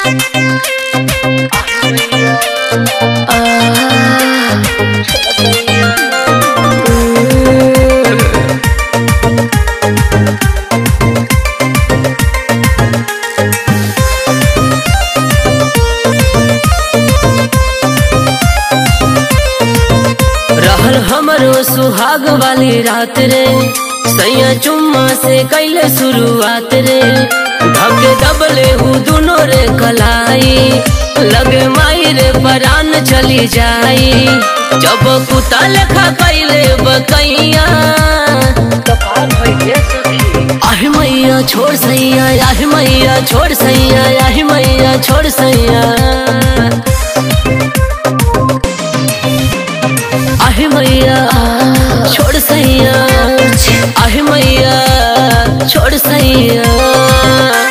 रहल हमरो सुहाग वाली रात रे सैया चुम्मा से कैले शुरुआत रे धके दबले हु दुनो रे कलाई लगे माई रे परान चली जाई जब कुत्ता लेखा कैले बकैया आह मैया छोड़ सैया आह मैया छोड़ सैया आह मैया छोड़ सैया आहे मैया छोड़ सैया आहे मैया छोड़ सैया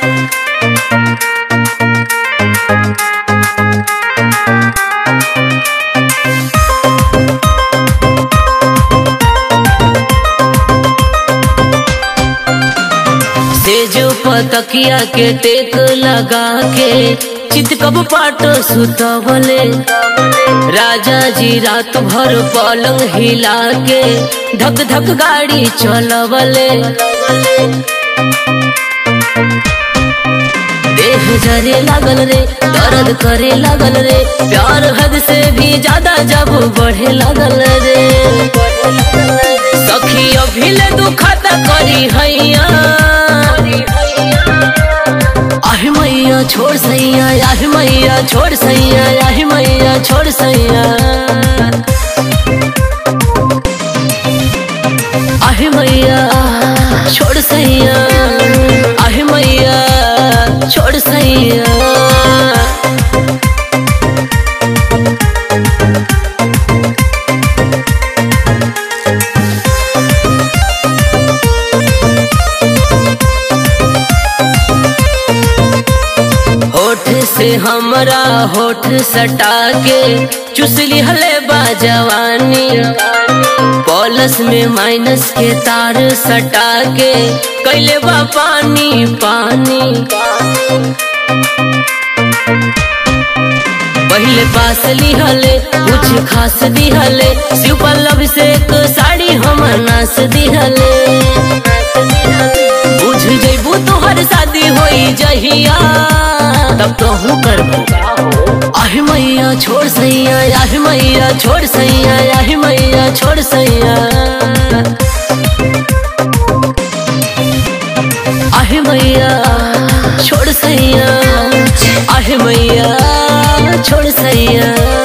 सेज पतकिया के टेक लगा के चित कब पाट सुतवले राजा जी रात भर पलंग हिला के धक धक गाड़ी चलवले देह जरे लागल रे दर्द करे लागल रे प्यार हद से भी ज्यादा जब बढ़े लागल रे सखी अभिले दुखता करी हैया आह मैया छोड़ सैया आह मैया छोड़ सैया आह मैया छोड़ सैया आह मैया छोड़ सैया आह मैया छोड़ सैया होठ से हमरा होठ सटा के चुसली हले बाजवानी पॉलस में माइनस के तार सटा के कैले बा पानी पानी पहले पास लिहले कुछ खास दिहले शिव पल्लव से एक साड़ी हम नास दिहले बुझ जैबू तोहर शादी होई जहिया तब तो हूँ करबो आह मैया छोड़ सैया आह मैया छोड़ सैया आह मैया छोड़ सैया आह मैया छोड़ सैया आह मैया छोड़ सैया